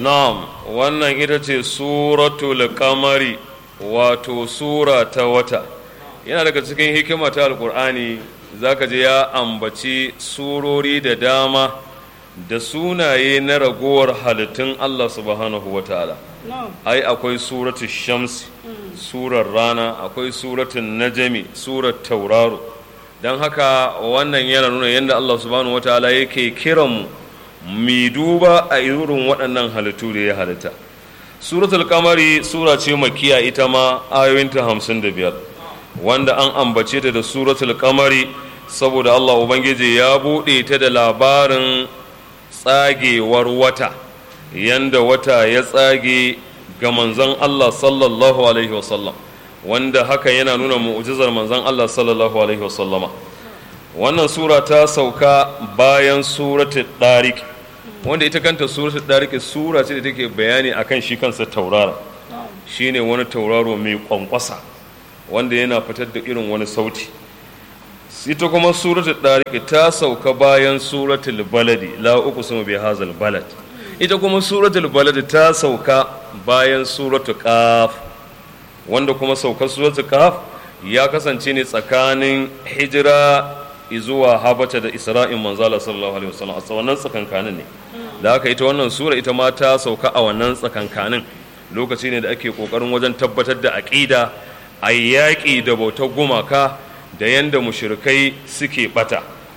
na'am wannan ita ce suratul kamari wato sura ta wata yana daga cikin hikima ta alkur'ani zaka je ya ambaci surori da dama da sunaye na ragowar halittun Allah subhanahu wa ta'ala ai akwai suratul shamsi surar rana akwai suratul najami surar tauraro don haka wannan yana nuna yadda Allah subhanahu wa ta'ala yake kiranmu mi duba a irin waɗannan halittu da ya halitta suratul kamari sura ce makiya ita ma ayoyinta hamsin da biyar wanda an ambace ta da suratul kamari saboda Allah Ubangiji ya buɗe ta da labarin tsagewar wata yanda wata ya tsage ga manzon Allah sallallahu alaihi wasallam wanda haka yana nuna mu'jizar manzon Allah sallallahu alaihi wasallama wannan sura ta sauka bayan suratul ɗarik wanda ita kanta suratul ɗarik sura ce da take bayani akan shi kansa taurara shine wani tauraro mai kwankwasa wanda yana fitar da irin wani sauti ita kuma suratul ɗarik ta sauka bayan suratul baladi la uqsimu bi hazal balad ita kuma suratul balad ta sauka bayan suratul qaf wanda kuma saukar suratul qaf ya kasance ne tsakanin hijira zuwa habata da isra'in manzala sallallahu alaihi wasallam a wannan tsakankanin ne da haka ita wannan sura ita ma ta sauka a wannan tsakankanin lokaci ne da ake kokarin wajen tabbatar da aqida a yaƙi da bautar gumaka da yanda mushrikai suke bata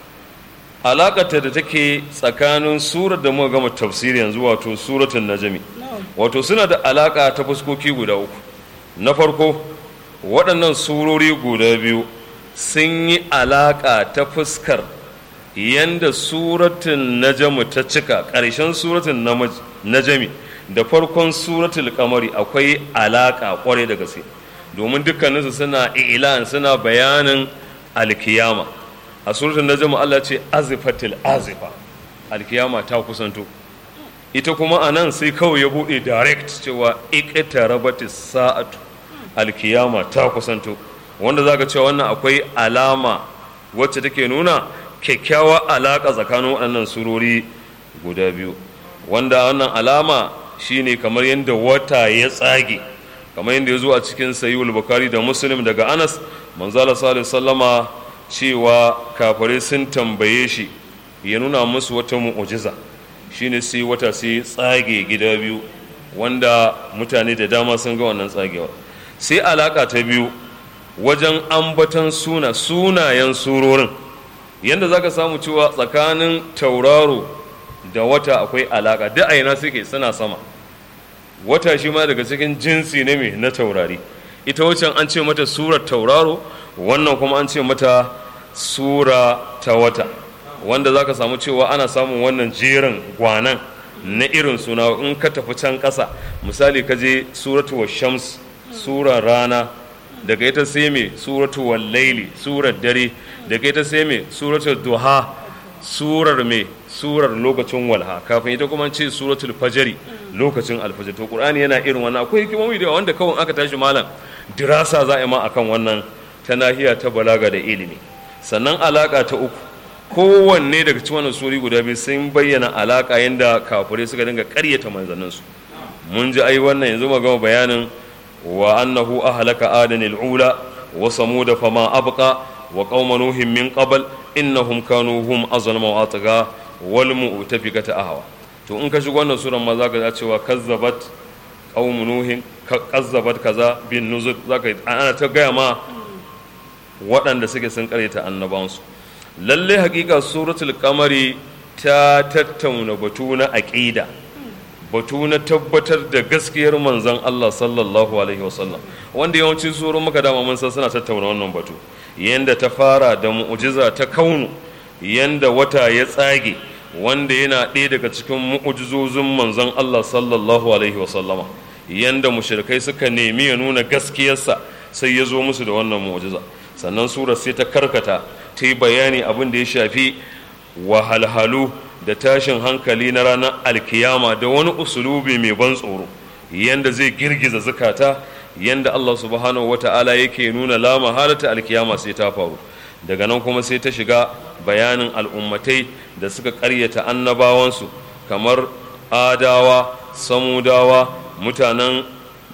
alakata da take tsakanin surar da muka gama tafsiri yanzu wato suratul najmi wato suna da alaka ta fuskoki guda uku na farko waɗannan surori guda biyu sun yi alaƙa ta fuskar yanda suratun najamu ta cika ƙarshen suratun najami da farkon suratul kamari akwai alaƙa ƙwarai da gaske domin dukkaninsu suna ilan suna bayanin alkiyama a suratun najamu Allah ce azifatil azifa alkiyama ta kusanto ita kuma a nan sai kawai ya buɗe direct cewa iqtarabatis sa'atu alkiyama ta kusanto wanda za ka cewa wannan akwai alama wacce take nuna kyakkyawar alaƙa tsakanin waɗannan surori guda biyu wanda wannan alama shine kamar yadda wata ya tsage kamar yadda ya zo a cikin sayiwul bukari da muslim daga anas manzala sallallahu sallama cewa kafare sun tambaye shi ya nuna musu wata mu'ujiza shine sai wata sai tsage gida biyu wanda mutane da dama sun ga wannan tsagewa sai alaka ta biyu wajen ambatan suna sunayen surorin yadda za ka samu cewa tsakanin tauraro da wata akwai alaka duk aina suke suna sama wata shi ma daga cikin jinsi ne mai na taurari ita waccan an ce mata surar tauraro wannan kuma an ce mata sura ta wata wanda za ka samu cewa ana samun wannan jerin gwanan na irin suna in ka tafi can ƙasa misali ka je suratu shams surar rana daga ita sai mai suratu wallaili surar dare daga ita sai mai suratu duha surar mai surar lokacin walha kafin ita kuma ce suratul fajari lokacin alfajir to qur'ani yana irin wannan akwai hikimomi da wanda kawai aka tashi malam dirasa za a ma akan wannan ta nahiya ta balaga da ilimi sannan alaka ta uku kowanne daga cikin wannan suri guda biyu sun bayyana alaka yanda kafirai suka dinga karyata manzanninsu mun ji ai wannan yanzu mu gama bayanin وأنه أهلك آدن الأولى وصمود فما أبقى وقوم نوح من قبل إنهم كانوا هم أظلم وأطغى والمؤتفكة أهوى to in ka shigo wannan suran ma za ka cewa kazzabat qaum nuhin kazzabat kaza bin nuzur za ka ana ta gaya ma waɗanda suke sun karyata annabansu lalle hakika suratul kamari ta tattauna batu na aqida batu na tabbatar da gaskiyar manzon Allah sallallahu alaihi wasallam wanda yawancin surun muka dama mun san suna tattauna wannan batu yanda ta fara da mu'jiza ta kaunu yanda wata ya tsage wanda yana ɗaya daga cikin mu'jizozin manzon Allah sallallahu alaihi wasallama yanda mushrikai suka nemi ya nuna gaskiyarsa sai ya zo musu da wannan mu'jiza sannan surar sai ta karkata ta yi bayani abin da ya shafi wahalhalu da tashin hankali na ranar alkiyama da wani usulubi mai ban tsoro yanda zai girgiza zukata yanda Allah subhanahu wata'ala yake nuna lama halata alkiyama sai ta faru daga nan kuma sai ta shiga bayanin al'ummatai da suka karyata annabawansu kamar adawa samudawa mutanen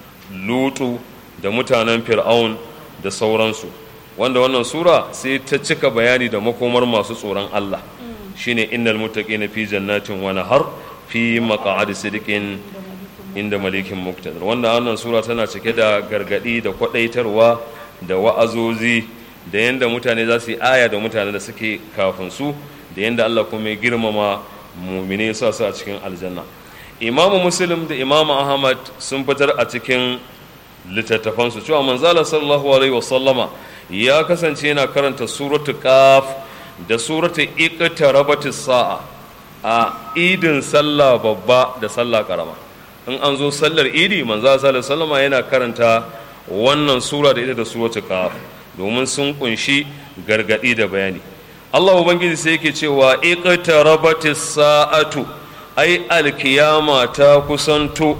lutu da mutanen fir'aun da sauransu wanda wannan sura sai ta cika bayani da makomar masu tsoron Allah shine innal muttaqina fi jannatin wa nahar fi maq'adi sidqin inda malikin muqtadir wanda wannan sura tana cike da gargadi da kwadaitarwa da wa'azozi da yanda mutane za su yi aya da mutane da suke kafin su da yanda Allah kuma ya girmama mumine sa su a cikin aljanna imamu muslim da imamu ahmad sun fitar a cikin littattafansu cewa manzala sallallahu alaihi wasallama ya kasance yana karanta suratu qaf da suratu iqtarabatis sa'a a idin sallah babba da sallah karama in an zo sallar idi manzala sallallahu alaihi wasallama yana karanta wannan sura da ita da suratu qaf domin sun kunshi gargadi da bayani Allah ubangiji sai yake cewa iqtarabatis sa'atu ai alkiyama ta kusanto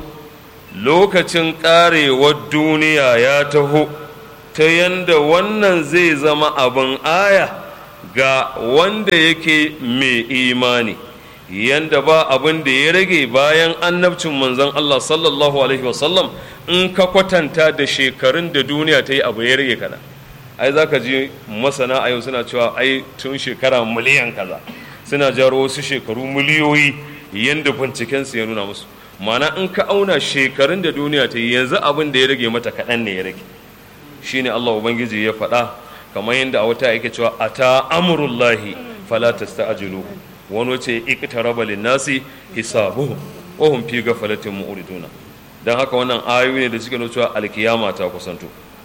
lokacin karewar duniya ya taho ta yanda wannan zai zama abin aya ga wanda yake mai imani yanda ba abin da ya rage bayan annabcin manzon Allah sallallahu alaihi wasallam in ka kwatanta da shekarun da duniya ta yi abu ya rage kana ai za ka ji masana a yau suna cewa ai tun shekara miliyan kaza suna jaro wasu shekaru miliyoyi yanda bincikensu ya nuna musu mana in ka auna shekarun da duniya ta yi yanzu abin da ya rage mata kaɗan ne ya rage shine Allah ubangiji ya faɗa kamar yadda a wata yake cewa ata amrullahi fala tasta'jilu wani wace iqtaraba lin-nasi hisabuhum wa hum fi ghaflatin mu'riduna dan haka wannan ayoyi ne da suke nuna cewa alkiyama ta kusanto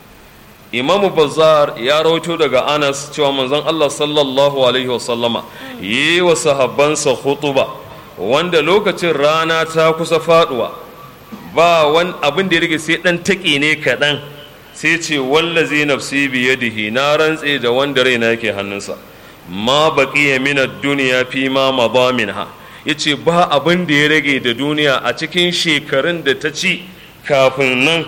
Imam Bazzar ya rawaito daga Anas cewa manzon Allah sallallahu alaihi wa sallama yi wa sahabbansa khutuba wanda lokacin rana ta kusa faduwa ba wani abin da ya rage sai dan taƙi ne kaɗan sai ce wallazi nafsi biyadihi na rantse da wanda raina yake hannunsa ma baqiya min ad-dunya fi ma madha minha yace ba abin da ya rage da duniya a cikin shekarun da ta ci kafin nan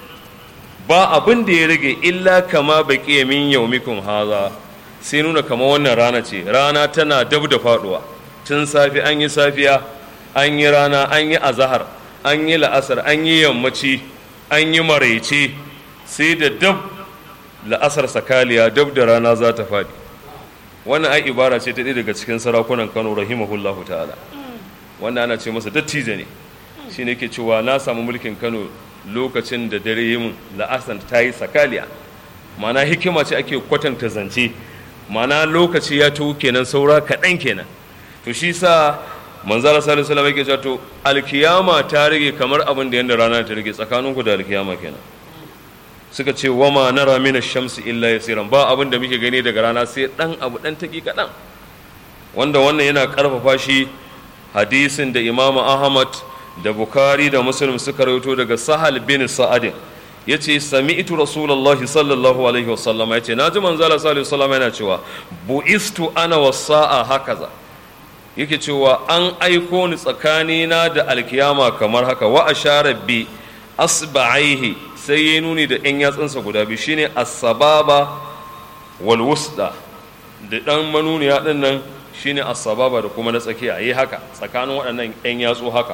ba abin da ya rage illa kama baqiya min yaumikum haza sai nuna kama wannan rana ce rana tana dab da faduwa tun safi an yi safiya an yi rana an yi azahar an yi la'asar an yi yammaci an yi maraice sai da dab la'asar sakaliya dab da rana za ta faɗi wannan ai ibara ce ta ɗaya daga cikin sarakunan kano rahimahullahu ta'ala wanda ana ce masa dattijo ne shi ne ke cewa na samu mulkin kano lokacin da dare yi min la'asar ta yi sakaliya mana hikima ce ake kwatanta zance mana lokaci ya tuwo kenan saura kaɗan kenan to shi sa manzara sallallahu alaihi wasallam yake cewa to alkiyama ta rage kamar abin da yanda rana ta rage tsakaninku da alkiyama kenan suka ce wama nara min ash-shamsi illa yasiran ba abin da muke gani daga rana sai dan abu dan taki kadan wanda wannan yana karfafa shi hadisin da Imam Ahmad da Bukhari da Muslim suka rawaito daga Sahal bin Sa'ad yace sami'tu rasulullahi sallallahu alaihi wasallam yace naji manzala sallallahu alaihi wasallam yana cewa bu'istu ana was-sa'a hakaza yake cewa an aiko ni tsakanina da alkiyama kamar haka wa ashara bi asba'aihi sai ya nuni da yan yatsunsa guda biyu shine as-sababa wal wusda da dan manuniya din nan shine as-sababa da kuma na tsakiya yi haka tsakanin waɗannan yan yatsu haka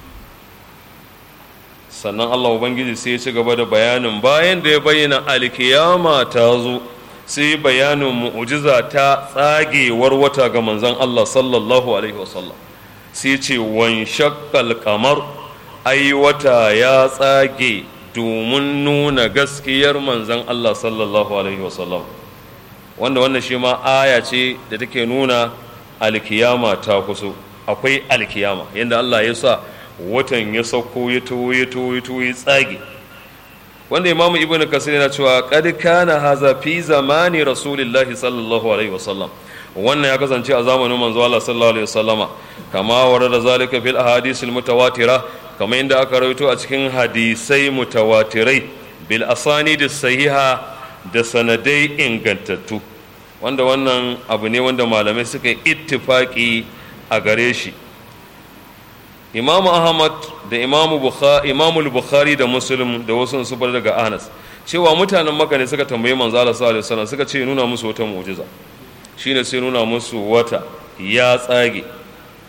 sannan Allah ubangiji sai ya ci gaba da bayanin bayan da ya bayyana alkiyama ta zo sai bayanin mu'ujiza ta tsagewar wata ga manzon Allah sallallahu alaihi wasallam sai ce wan shakkal kamar ai wata ya tsage domin nuna gaskiyar manzon Allah sallallahu alaihi wasallam wanda wannan shi ma aya ce da take nuna alkiyama ta kuso akwai alkiyama yadda Allah ya sa watan ya sauko ya to ya to ya to ya tsage wanda imamu ibnu kasir yana cewa qad kana haza fi zamani rasulillahi sallallahu alaihi wasallam wannan ya kasance a zamanin manzo Allah sallallahu alaihi wasallama kama warada zalika fil ahadith al mutawatira kama inda aka rawaito a cikin hadisai mutawatirai bil asanid sahiha da sanadai ingantattu wanda wannan abu ne wanda malamai suka yi ittifaki a gare shi imamu ahmad da imamu bukhari imamu bukhari da muslim da wasu su bar daga anas cewa mutanen maka ne suka tambayi manzo Allah sallallahu alaihi wasallam suka ce nuna musu wata mu'jiza shine sai nuna musu wata ya tsage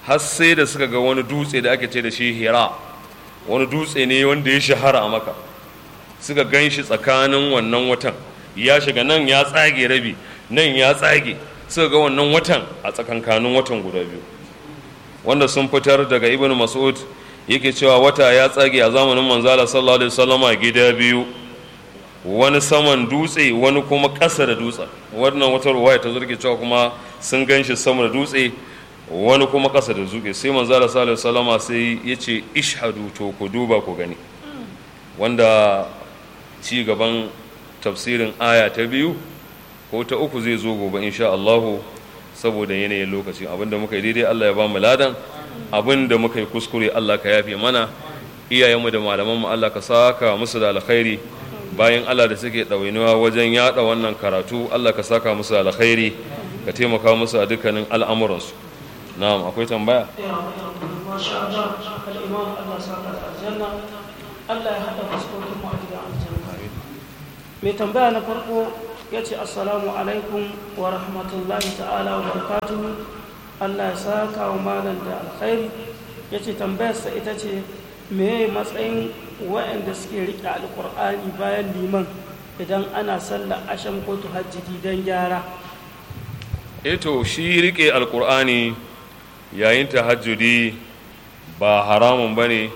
har sai da suka ga wani dutse da ake ce da shi hira wani dutse ne wanda ya shahara a maka suka gan shi tsakanin wannan watan ya shiga nan ya tsage rabi nan ya tsage suka ga wannan watan a tsakankanin watan guda biyu wanda sun fitar daga ibn mas'ud yake cewa wata ya tsage a zamanin manzala sallallahu alaihi wasallama gida biyu wani saman dutse wani kuma ƙasa da dutsen wannan wata ruwaya ta zurke cewa kuma sun gan shi sama da dutse wani kuma ƙasa da zuke sai manzala sallallahu alaihi wasallama sai ya ce ishadu to ku duba ku gani wanda ci gaban tafsirin aya ta biyu ko ta uku zai zo gobe insha Allahu saboda yanayin lokaci abinda muka yi daidai Allah ya ba mu ladan abinda muka yi kuskure Allah ka yafe mana iyayenmu da malamanmu Allah ka saka musu da alkhairi bayan Allah da suke ɗawainiwa wajen yada wannan karatu Allah ka saka musu da alkhairi ka taimaka musu a dukkanin al'amuransu na'am akwai tambaya masha Allah al-imam Allah saka da aljanna Allah ya hada fuskokin mu a gidan aljanna mai tambaya na farko ya ce assalamu alaikum wa rahmatullahi ta'ala wa barakatuhu Allah ya saka wa malam da alkhairi ya ce tambayarsa ita ce meye matsayin waɗanda suke riƙe alƙur'ani bayan liman idan ana sallar asham ko tuhajjidi don gyara eto shi rike alkur'ani yayin tahajjudi ba haramun ba ne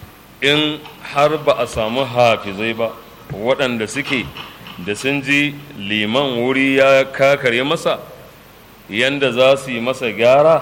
in har ba a samu hafizai ba waɗanda suke da sun ji liman wuri ya kakare masa yanda za su yi masa gyara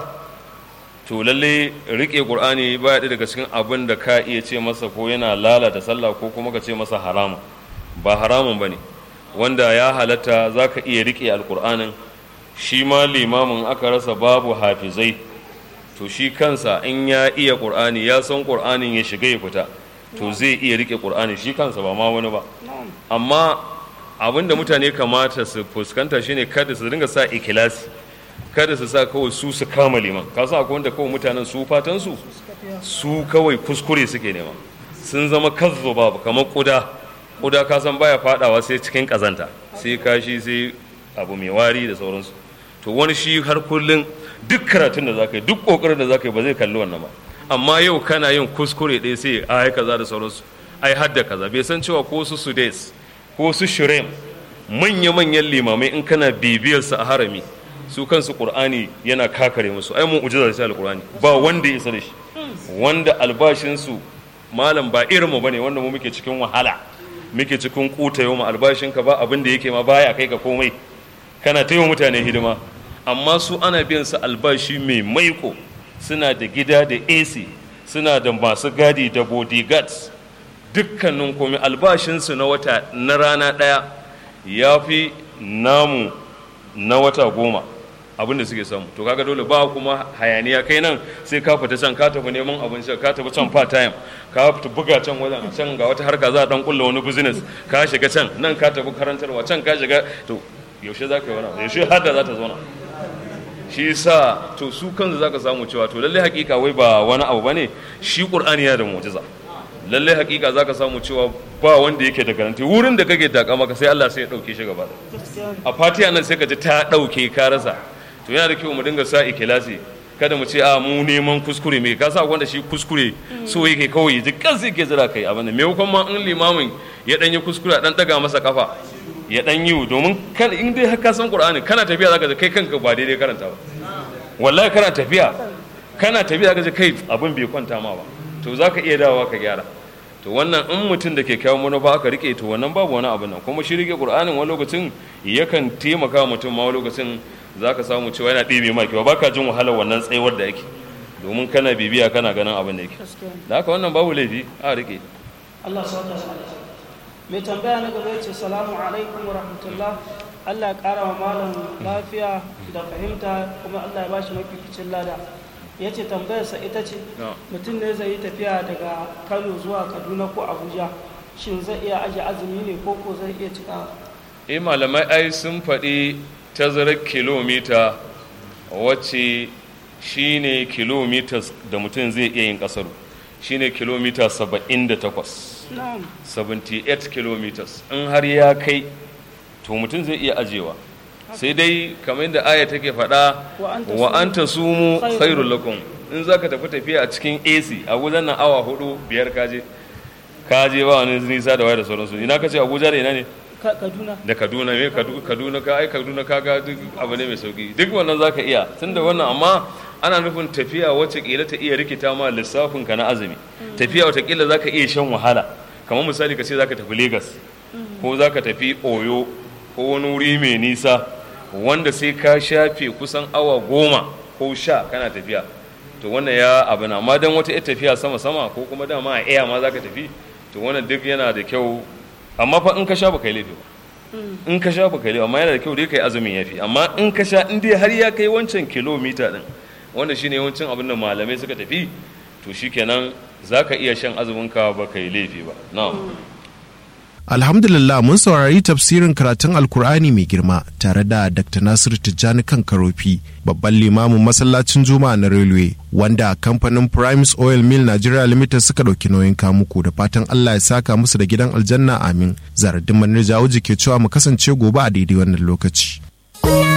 to lalle rike ƙur'ani ba ya daga cikin abin da ka iya ce masa ko yana lalata sallah ko kuma ka ce masa haramun ba haramun ba ne wanda ya halatta za ka iya rike alkur'anin shi ma limamin aka rasa babu hafizai to shi kansa in ya iya ƙur'ani ya san ƙur'anin ya shiga ya fita to zai iya rike ƙur'ani shi kansa ba ma wani ba amma abin da mutane kamata su fuskanta shine kada su dinga sa ikilasi kada su sa kawai su su kama liman ka sa akwai wanda kawai mutanen su fatan su su kawai kuskure suke nema sun zama kazzo babu kamar kuda kuda ka san baya fadawa sai cikin kazanta sai kashi sai abu mai wari da sauransu to wani shi har kullum duk karatun da zaka yi duk kokarin da zaka yi ba zai kalli wannan ba amma yau kana yin kuskure ɗaya sai ai kaza da sauransu ai hadda kaza bai san cewa ko su sudes ko su shirem manya-manyan limamai in kana bibiyar su a harami su kansu qur'ani yana kakare musu ai mun ujiza da alqur'ani ba wanda ya isa da shi wanda albashinsu malam ba irin mu bane wanda mu muke cikin wahala muke cikin kuta yau albashinka ba abin da yake ma baya kai ka komai kana ta mutane hidima amma su ana biyan su albashi mai maiko suna da gida da ac suna da masu gadi da bodyguards dukkanin komai albashinsu na wata na rana ɗaya ya fi namu na wata goma abin da suke samu to kaga dole ba kuma hayaniya kai nan sai ka fita can ka tafi neman abin sha ka tafi can part time ka fita buga can wajen can ga wata harka za a dan kulla wani business ka shiga can nan ka tafi karantarwa can ka shiga to yaushe za ka yi wani yaushe hada za ta zauna shi sa to su kansu za ka samu cewa to lallai hakika wai ba wani abu bane shi qur'ani yana da mu'jiza lallai hakika za ka samu cewa ba wanda yake da garanti wurin da kake taka maka sai Allah sai ya dauke shi gaba a fatiha nan sai ka ji ta dauke ka rasa to yana da kyau mu dinga sa ikilasi kada mu ce a mu neman kuskure me ka sa wanda shi kuskure so yake kawai ya ji kansa yake jira kai abin da maimakon ma in limamin ya dan yi kuskure a dan daga masa kafa ya dan yi domin kan in dai ka san qur'ani kana tafiya zaka ji kai kanka ba daidai karanta ba wallahi kana tafiya kana tafiya zaka ji kai abin bai kwanta ma ba to zaka iya dawowa ka gyara to wannan in mutum da ke kyawun manufa aka rike to wannan babu wani abu nan kuma shi rike qur'anin wani lokacin yakan taimaka mutum ma wani lokacin za ka samu cewa yana ɗebe ma kyau baka jin wahalar wannan tsayuwar da yake domin kana bibiya kana ganin abin da yake da haka wannan babu laifi a rike Allah sauka mai tambaya na gaba ce salamu alaikum wa rahmatullah Allah ya ƙara wa malam lafiya da fahimta kuma Allah ya bashi mafificin lada ya ce tambayarsa ita ce mutum ne zai yi tafiya daga kano zuwa kaduna ko abuja shin zai iya aje azumi ne ko ko zai iya cika eh malamai ai sun faɗi tazarar kilomita wacce shine kilomita da mutum zai iya yin kasaru shine kilomita 78 78 kilometers in har ya kai to mutum zai iya ajewa sai dai kamar yadda aya take faɗa wa an ta sumu khairul lakum in za ka tafi tafiya a cikin ac abuja nan awa hudu biyar kaje kaje ba wani nisa da waya da sauransu ina ka ce abuja da ina ne kaduna da kaduna me kaduna ka ai kaduna ka ga duk abu ne mai sauki duk wannan za ka iya tunda wannan amma ana nufin tafiya wacce kila ta iya rikita ma lissafin ka na azumi tafiya wata kila za ka iya shan wahala kamar misali ka ce za ka tafi lagos ko za ka tafi oyo ko wani wuri mai nisa wanda sai ka shafe kusan awa goma ko sha kana tafiya to wannan ya abu na amma dan wata tafiya sama sama ko kuma dama a iya ma za ka tafi to wannan duk yana da kyau amma fa in ka sha ba kai laifi ba in ka sha ba kai laifi amma yana da kyau dai kai azumin yafi amma in ka sha in dai har ya kai wancan kilomita din wanda shine yawancin abin da malamai suka tafi to shikenan za ka iya shan azuminka ba kai laifi ba na'am Alhamdulillah mun saurari tafsirin karatun Alkur'ani mai girma tare da Dr. Nasir Tijjani kan Karofi, babban limamin masallacin Juma'a na Railway, wanda kamfanin Primes Oil Mill Nigeria Limited suka ɗauki nauyin kamuku da fatan Allah ya saka musu da gidan aljanna amin. Zaradin Manir Jawuji ke cewa mu kasance gobe a daidai wannan lokaci.